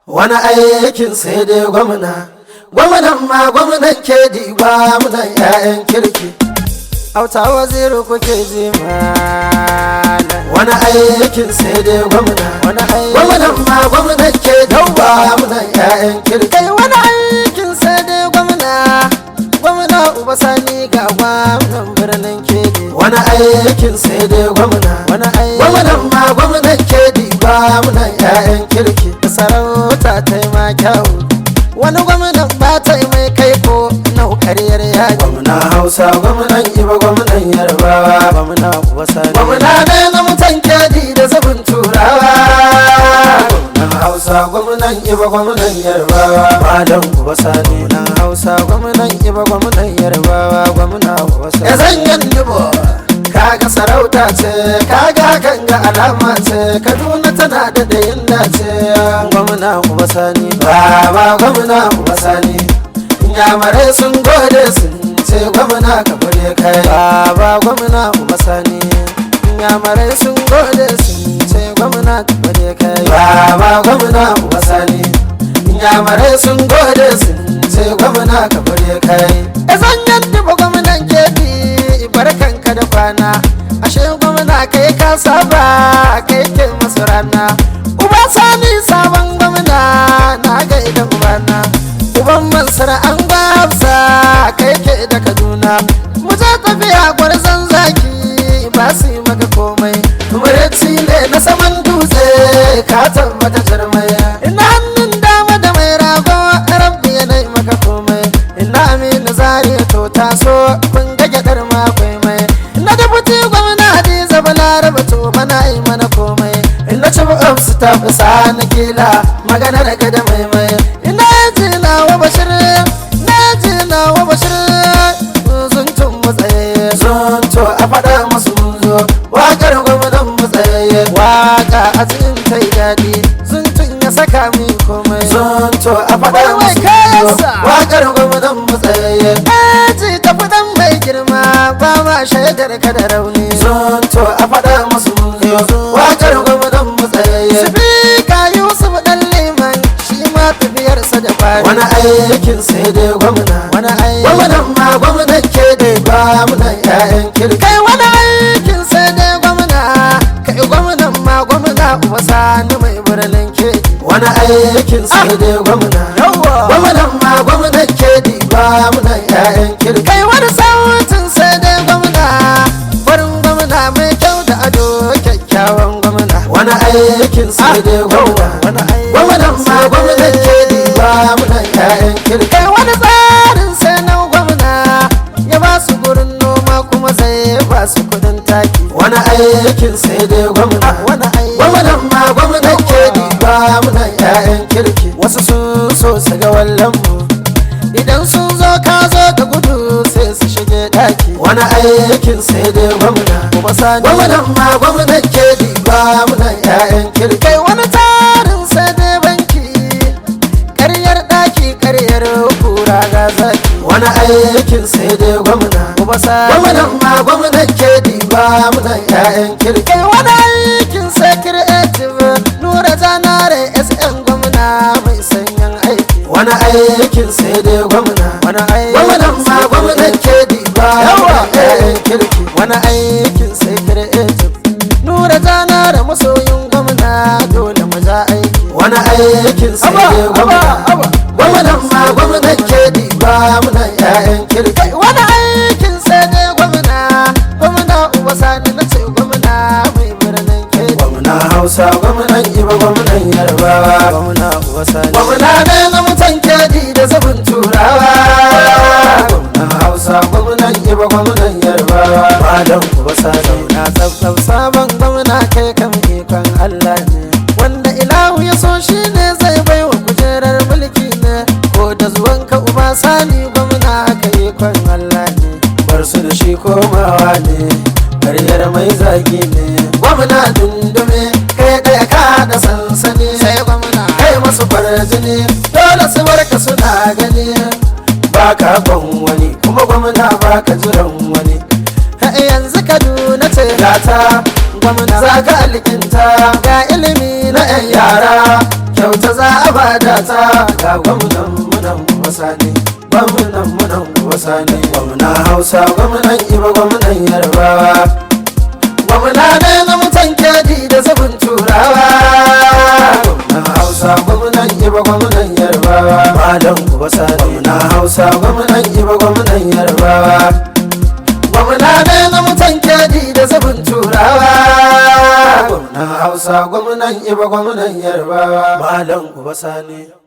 wani aikin sai dai gwamna gwamnan ma gwamnan ke diba mutan 'ya'yan kirki auta waziri kuke ji malam wani aikin sai dai gwamna wani gwamnan ma gwamnan ke diba mutan 'ya'yan kirki kai wani aikin sai dai gwamna gwamna uba sani ga gwamnan birnin kedi wani aikin sai dai gwamna wani gwamnan ma gwamnan ke diba mutan 'ya'yan kirki da sarauta ta yi ma kyau wani gwamnan ba ta yi mai kai ko nau karyar yaji gwamna hausa gwamnan iba gwamnan yarbawa gwamna wasa gwamna ne na mutan kedi da zabin turawa gwamnan hausa gwamnan iba gwamnan yarbawa malam wasa ne na hausa gwamnan iba gwamnan yarbawa gwamna wasa ya zanyan dubo kaga sarauta ce kaga kan ga alama ce kaduna tana da dayin dace gwamna uba sani baba gwamna uba sani yamare sun gode sun ce gwamna ka bude kai baba gwamna uba sani yamare sun gode sun ce gwamna ka bude kai baba gwamna uba sani yamare sun gode sun ce gwamna ka bude kai izan yadda ba gwamnan kebi barkanka da kwana ashe gwamna kai ka saba kai ke masu rana uba sani sabon gwamna na gaida ubana uban mansar an gwabsa kai ke da kaduna mu je tafiya gwarzon zaki ba su yi maka komai mureci ne na saman dutse ka tabbata jarmai ina hannun dama da mai rago rabbi ya nai maka komai ina aminu zari to taso kun ga gyadar makwai mai ina da buti gwamna hadiza balaraba to mana yi mana komai ina ci su ta fi sani kila magana da gada mai mai ina ji na wa bashir na ji na wa bashir zuntun matsaye zunto a faɗa musu mun zo wakar gwamnan matsaye waka a cikin ta yi daɗi zuntun ya saka min komai zunto a faɗa musu mun zo wakar gwamnan matsaye ji ta faɗan mai girma ba ma shaidar ka da rauni zunto a faɗa musu mun zo wakar gwamnan matsaye sifika yusuf ɗan liman shi ma tafiyarsa da fari wani aikin sai dai gwamna wani aikin gwamnan ma gwamnan ke dai ba muna ƴaƴan kirki kai wani aikin sai dai gwamna kai gwamnan ma gwamna uba sani mai birnin ke wani aikin sai dai gwamna gwamnan ma gwamnan ke dai ba muna ƴaƴan kirki kai wani sautin sai dai gwamna farin gwamna mai kyau da ado kyakkyawan gwamna wani aikin sai dai gwamna gwamnan ma gwamnan ke dai ba muna ƴaƴan kirki kai wani tsarin sai na gwamna ya ba su gurin noma kuma zai ba su kudin taki wani aikin sai dai gwamna gwamnan ma gwamnan ke dai ba muna ƴaƴan kirki wasu sun so su ga wallan mu idan sun zo ka zo da gudu sai su shige daki wani aikin sai dai gwamna kuma sani gwamnan ma gwamnan ke diba muna ƴaƴan kirki kai wani tarin sai dai banki ƙaryar daki ƙaryar kura ga zaki wani aikin sai dai gwamna kuma sani gwamnan ma gwamnan ke diba muna ƴaƴan kirki kai wani aikin sai creative nura zanare sn gwamna mai sanyin aiki wani aikin sai dai gwamna wani gwamnan ma gwamnan ke diba yawa kirki wani aikin sai creative nura zana da masoyin gwamna dole mu za aiki wani aikin sai dai gwamna gwamnan ma gwamnan ke diba muna ƴaƴan kirki wani aikin sai dai gwamna gwamna uba sani na ce gwamna mai birnin ke gwamna hausa gwamnan iba gwamnan yarbawa gwamna uba sani gwamna ne na mutan kedi da zabin turawa gwamnan hausa gwamnan iba gwamnan yarbawa malam uba sani na tsabtsab sabon gwamna kai kan ikon allah ne wanda ilahu ya so shi ne zai bai wa kujerar mulki ne ko da zuwanka uba sani gwamna haka ikon allah ne bar su da shi komawa ne karyar mai zagi ne gwamna dundume kai ɗaya ka da sansani sai gwamna kai masu farjini dole su barka suna gani ba ka kwan wani kuma gwamna ba ka jiran wani yanzu kaduna ce gata gwamna za ka alkinta ga ilimi na 'yan yara kyauta za a bada ta ga gwamnan munan wasa ne gwamnan munan wasa ne gwamna hausa gwamnan iba gwamnan yarbawa gwamna ne na mutan keji da zabin turawa gwamnan hausa gwamnan iba gwamnan yarbawa malam wasa ne gwamna hausa gwamnan iba gwamnan yarbawa gwamna ne na mutan keji da zabin turawa gwamnan hausa gwamnan iba gwamnan yarbawa malam wasa ne